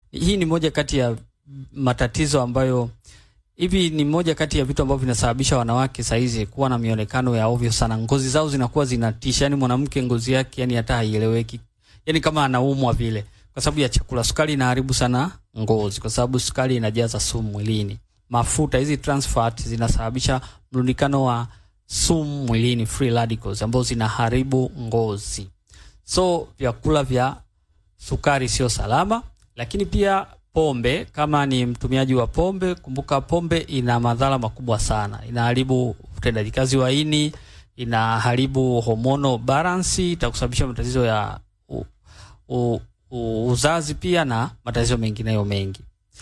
hii ni moja kati ya matatizo ambayo hivi ni moja kati ya vitu ambavyo vinasababisha wanawake saizi kuwa na mionekano ya ovyo sana. Ngozi zao zinakuwa zinatisha, yani mwanamke ngozi yake yani hata haieleweki, yani kama anaumwa vile, kwa sababu ya chakula. Sukari inaharibu sana ngozi, kwa sababu sukari inajaza sumu mwilini. Mafuta hizi trans fat zinasababisha mrundikano wa sumu mwilini, free radicals, ambazo zinaharibu ngozi. So vyakula vya sukari sio salama, lakini pia pombe. Kama ni mtumiaji wa pombe, kumbuka pombe ina madhara makubwa sana. Inaharibu utendaji kazi wa ini, inaharibu hormonal balance, itakusababisha matatizo ya u, u, u, uzazi pia na matatizo mengineyo mengi.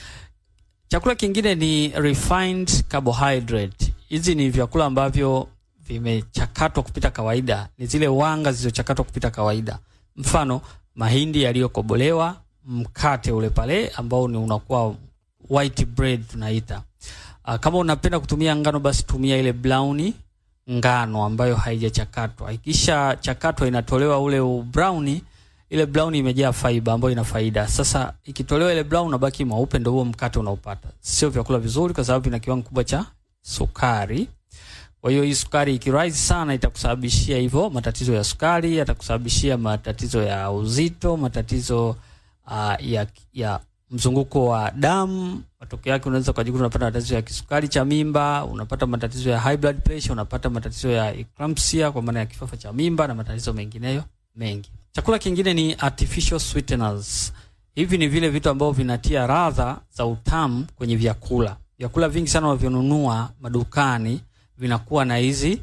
Chakula kingine ni refined carbohydrate. Hizi ni vyakula ambavyo vimechakatwa kupita kawaida, ni zile wanga zilizochakatwa kupita kawaida. Mfano, mahindi yaliyokobolewa, mkate ule pale ambao ni unakuwa white bread tunaita. Uh, kama unapenda kutumia ngano basi tumia ile brown ngano ambayo haijachakatwa. Ikisha chakatwa inatolewa ule brown, ile brown imejaa fiber ambayo ina faida. Sasa ikitolewa ile brown unabaki mweupe, ndio huo mkate unaopata. Sio vyakula vizuri kwa sababu vina kiwango kubwa cha sukari. Kwa hiyo hii sukari ikirise sana itakusababishia hivyo matatizo ya sukari, yatakusababishia matatizo ya uzito, matatizo uh, ya, ya mzunguko wa damu. Matokeo yake unaweza kujikuta unapata matatizo ya kisukari cha mimba, unapata matatizo ya high blood pressure, unapata matatizo ya eclampsia kwa maana ya kifafa cha mimba na matatizo mengineyo mengi. Chakula kingine ni artificial sweeteners. Hivi ni vile vitu ambavyo vinatia ladha za utamu kwenye vyakula. Vyakula vingi sana unavyonunua madukani vinakuwa na hizi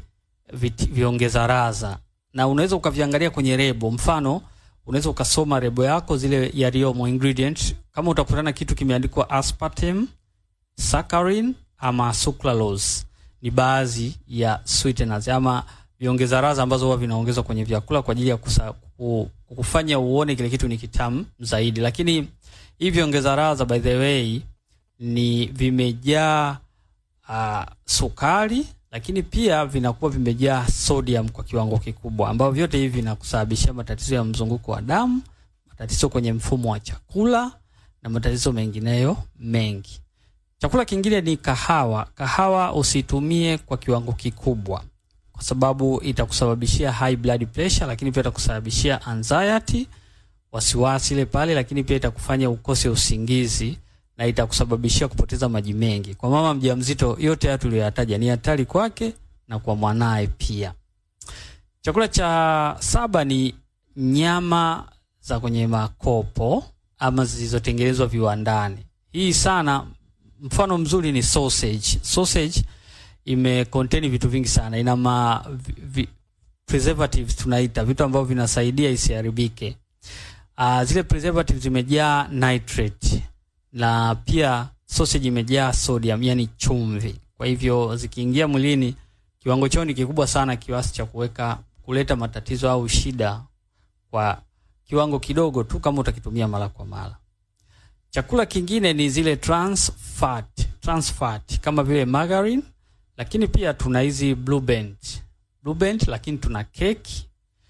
viongeza ladha, na unaweza ukaviangalia kwenye lebo. Mfano, unaweza ukasoma lebo yako zile yaliyomo ingredient, kama utakutana kitu kimeandikwa aspartame, saccharin ama sucralose, ni baadhi ya sweeteners ama viongeza ladha ambazo huwa vinaongezwa kwenye vyakula kwa ajili ya kusa, kufanya uone kile kitu ni kitamu zaidi. Lakini hivi viongeza ladha by the way ni vimejaa uh, sukari lakini pia vinakuwa vimejaa sodium kwa kiwango kikubwa, ambavyo vyote hivi vinakusababishia matatizo ya mzunguko wa damu, matatizo kwenye mfumo wa chakula na matatizo mengineyo mengi. Chakula kingine ni kahawa. Kahawa usitumie kwa kiwango kikubwa, kwa sababu itakusababishia high blood pressure, lakini pia itakusababishia anxiety, wasiwasi ile pale, lakini pia itakufanya ukose usingizi na itakusababishia kupoteza maji mengi. Kwa mama mjamzito, yote haya tuliyoyataja ni hatari kwake na kwa mwanaye pia. Chakula cha saba ni nyama za kwenye makopo ama zilizotengenezwa viwandani. Hii sana, mfano mzuri ni sausage. Sausage ime contain vitu vingi sana, ina ma vi, preservatives tunaita vitu ambavyo vinasaidia isiharibike. Uh, zile preservatives zimejaa nitrate na pia sausage imejaa sodium, yani chumvi. Kwa hivyo zikiingia mwilini, kiwango chao ni kikubwa sana kiasi cha kuweka kuleta matatizo au shida kwa kiwango kidogo tu, kama utakitumia mara kwa mara. Chakula kingine ni zile trans fat, trans fat kama vile margarine, lakini pia tuna hizi blue band, blue band, lakini tuna keki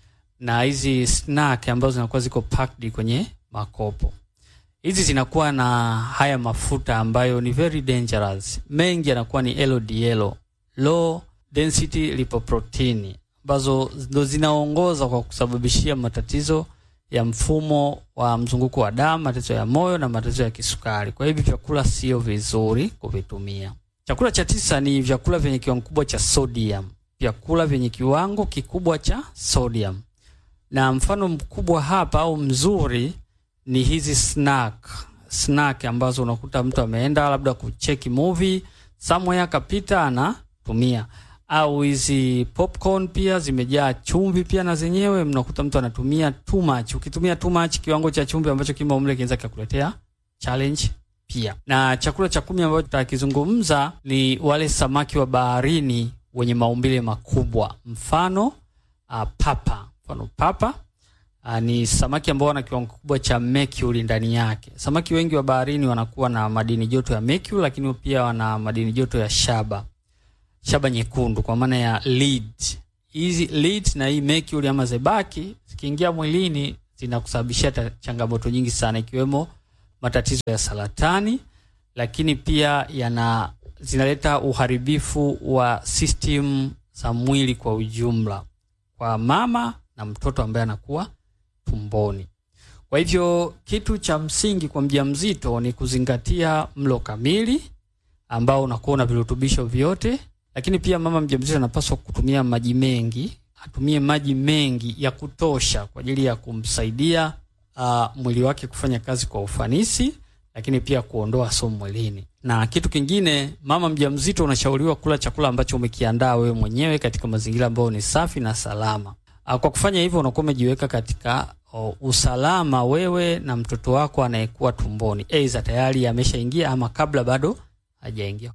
na hizi snack ambazo zinakuwa ziko packed kwenye makopo hizi zinakuwa na haya mafuta ambayo ni very dangerous. Mengi yanakuwa ni LDL, low density lipoprotein, ambazo ndo zinaongoza kwa kusababishia matatizo ya mfumo wa mzunguko wa damu, matatizo ya moyo na matatizo ya kisukari. Kwa hivyo vyakula sio vizuri kuvitumia. Chakula cha tisa ni vyakula vyenye kiwango kikubwa cha sodium, vyakula vyenye kiwango kikubwa cha sodium, na mfano mkubwa hapa au mzuri ni hizi snack snack ambazo unakuta mtu ameenda labda kucheki movie somewhere akapita anatumia, au hizi popcorn pia zimejaa chumvi pia na zenyewe mnakuta mtu anatumia too much. Ukitumia too much, kiwango cha chumvi ambacho kimo mle kinaweza kukuletea challenge pia. Na chakula cha kumi ambacho tutakizungumza ni wale samaki wa baharini wenye maumbile makubwa, mfano uh, papa, mfano papa Uh, ni samaki ambao wana kiwango kikubwa cha mercury ndani yake. Samaki wengi wa baharini wanakuwa na madini joto ya mercury, lakini pia wana madini joto ya shaba, shaba nyekundu kwa maana ya lead. Hizi lead na hii mercury ama zebaki zikiingia mwilini zinakusababishia changamoto nyingi sana, ikiwemo matatizo ya saratani, lakini pia yana zinaleta uharibifu wa system za mwili kwa ujumla kwa mama na mtoto ambaye anakuwa tumboni. Kwa hivyo kitu cha msingi kwa mjamzito ni kuzingatia mlo kamili ambao unakuwa na virutubisho vyote, lakini pia mama mjamzito anapaswa kutumia maji mengi, atumie maji mengi ya kutosha kwa ajili ya kumsaidia uh, mwili wake kufanya kazi kwa ufanisi, lakini pia kuondoa sumu mwilini. Na kitu kingine, mama mjamzito unashauriwa kula chakula ambacho umekiandaa wewe mwenyewe katika mazingira ambayo ni safi na salama. Uh, kwa kufanya hivyo unakuwa umejiweka katika uh, usalama wewe na mtoto wako anayekuwa tumboni, aidha tayari ameshaingia ama kabla bado hajaingia.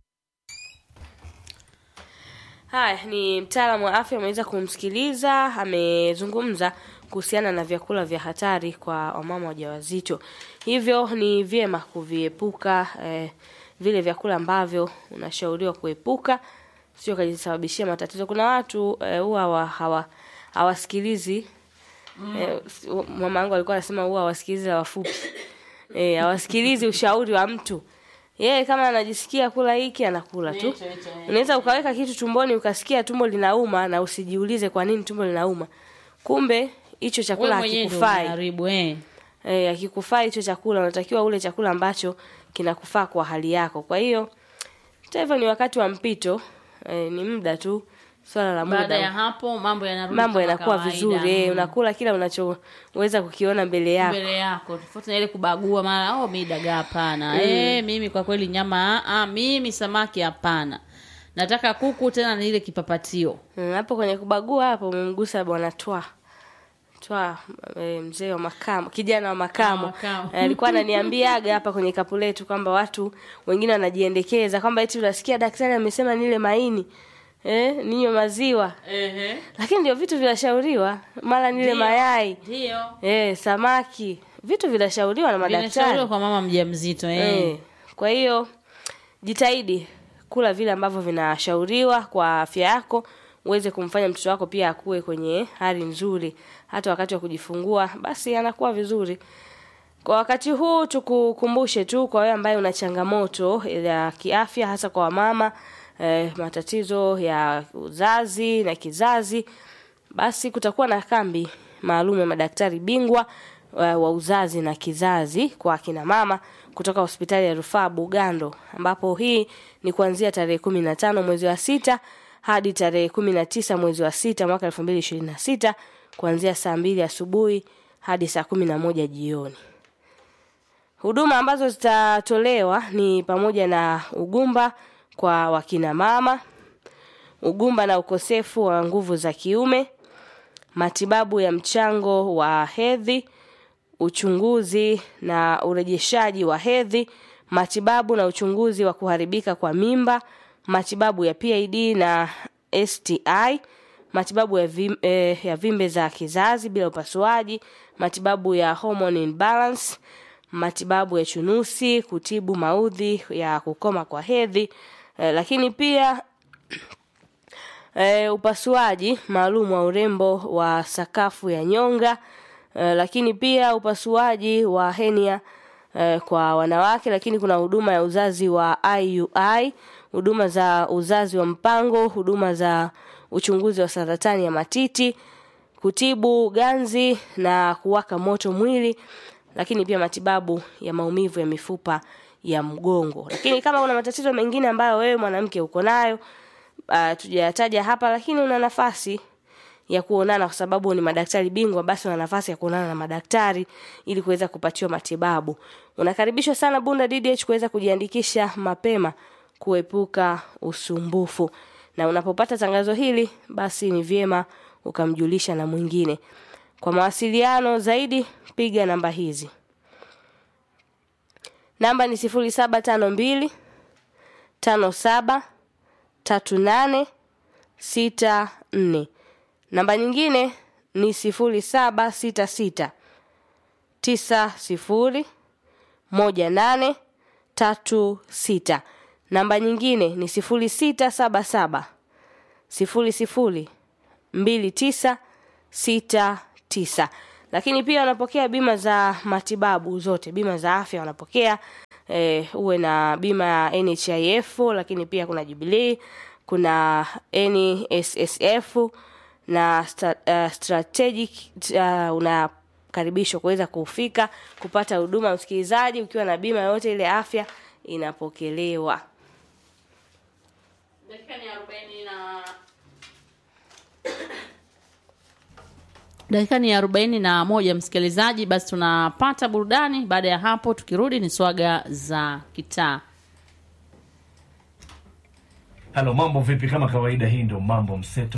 Haya, ni mtaalamu wa afya ameweza kumsikiliza, amezungumza kuhusiana na vyakula vya hatari kwa wamama wajawazito. Hivyo ni vyema kuviepuka eh, vile vyakula ambavyo unashauriwa kuepuka, sio kajisababishia matatizo. Kuna watu eh, huwa wa, hawa hawasikilizi eh, mama yangu alikuwa anasema huwa hawasikilizi wafupi eh, hawasikilizi ushauri wa mtu yeye kama anajisikia kula hiki anakula tu. Unaweza ukaweka kitu tumboni ukasikia tumbo linauma na usijiulize kwa nini tumbo linauma. Kumbe hicho chakula Wewe mwenyewe ndio hakikufai. unaharibu eh. Eh, hakikufai hicho chakula, unatakiwa ule chakula ambacho kinakufaa kwa hali yako. Kwa hiyo hata hivyo ni wakati wa mpito, eh, ni muda tu, swala la Baada ya muda. hapo mambo yanarudi Mambo kama yanakuwa kawaida. vizuri, eh, Mm. unakula kila unachoweza kukiona mbele yako. mbele yako tofauti na ile kubagua mara oh mimi dagaa hapana eh mimi kwa kweli nyama ah mimi samaki hapana nataka kuku tena ni ile kipapatio Mm, hapo kwenye kubagua hapo umemgusa bwana Twa Twa e, mzee wa makamo kijana wa makamo Ah, makamo. Eh, alikuwa ananiambiaga hapa kwenye kapu letu kwamba watu wengine wanajiendekeza kwamba eti unasikia daktari amesema nile maini eh, ninywe maziwa ehe lakini ndio vitu vinashauriwa mara nile Ndio. mayai ndio eh, samaki vitu vinashauriwa na madaktari vinashauriwa kwa mama mjamzito eh Eh, kwa hiyo jitahidi kula vile ambavyo vinashauriwa kwa afya yako uweze kumfanya mtoto wako pia akue kwenye hali nzuri hata wakati wa kujifungua basi anakuwa vizuri kwa wakati huu tukukumbushe tu kwa wewe ambaye una changamoto ya kiafya hasa kwa wamama eh, matatizo ya uzazi na kizazi basi kutakuwa na kambi maalum ya madaktari bingwa wa wa uzazi na kizazi kwa akina mama kutoka hospitali ya rufaa Bugando, ambapo hii ni kuanzia tarehe kumi na tano mwezi wa sita hadi tarehe kumi na tisa mwezi wa sita mwaka elfu mbili ishirini na sita kuanzia saa mbili asubuhi hadi saa kumi na moja jioni. Huduma ambazo zitatolewa ni pamoja na ugumba kwa wakina mama, ugumba na ukosefu wa nguvu za kiume, matibabu ya mchango wa hedhi, uchunguzi na urejeshaji wa hedhi, matibabu na uchunguzi wa kuharibika kwa mimba, matibabu ya PID na STI, matibabu ya, vim, eh, ya vimbe za kizazi bila upasuaji, matibabu ya hormone imbalance, matibabu ya chunusi, kutibu maudhi ya kukoma kwa hedhi, eh, lakini pia e, upasuaji maalum wa urembo wa sakafu ya nyonga e, lakini pia upasuaji wa henia e, kwa wanawake, lakini kuna huduma ya uzazi wa IUI, huduma za uzazi wa mpango, huduma za uchunguzi wa saratani ya matiti, kutibu ganzi na kuwaka moto mwili, lakini pia matibabu ya maumivu ya mifupa ya mgongo. Lakini kama una matatizo mengine ambayo wewe mwanamke uko nayo uh, tujayataja hapa, lakini una nafasi ya kuonana kwa sababu ni madaktari bingwa, basi una nafasi ya kuonana na madaktari ili kuweza kupatiwa matibabu. Unakaribishwa sana Bunda DDH kuweza kujiandikisha mapema kuepuka usumbufu, na unapopata tangazo hili, basi ni vyema ukamjulisha na mwingine. Kwa mawasiliano zaidi, piga namba hizi. Namba ni sifuri saba tano mbili tano saba tatu nane sita nne. Namba nyingine ni sifuri saba sita sita tisa sifuri moja nane tatu sita. Namba nyingine ni sifuri sita saba saba sifuri sifuri mbili tisa sita tisa. lakini pia wanapokea bima za matibabu zote bima za afya wanapokea eh, uwe na bima ya nhif lakini pia kuna jubilee kuna nssf na sta, uh, strategic uh, unakaribishwa kuweza kufika kupata huduma msikilizaji ukiwa na bima yoyote ile afya inapokelewa dakika ni arobaini na dakika ni arobaini na moja msikilizaji basi tunapata burudani baada ya hapo tukirudi ni swaga za kitaa halo mambo vipi kama kawaida hii ndo mambo mseto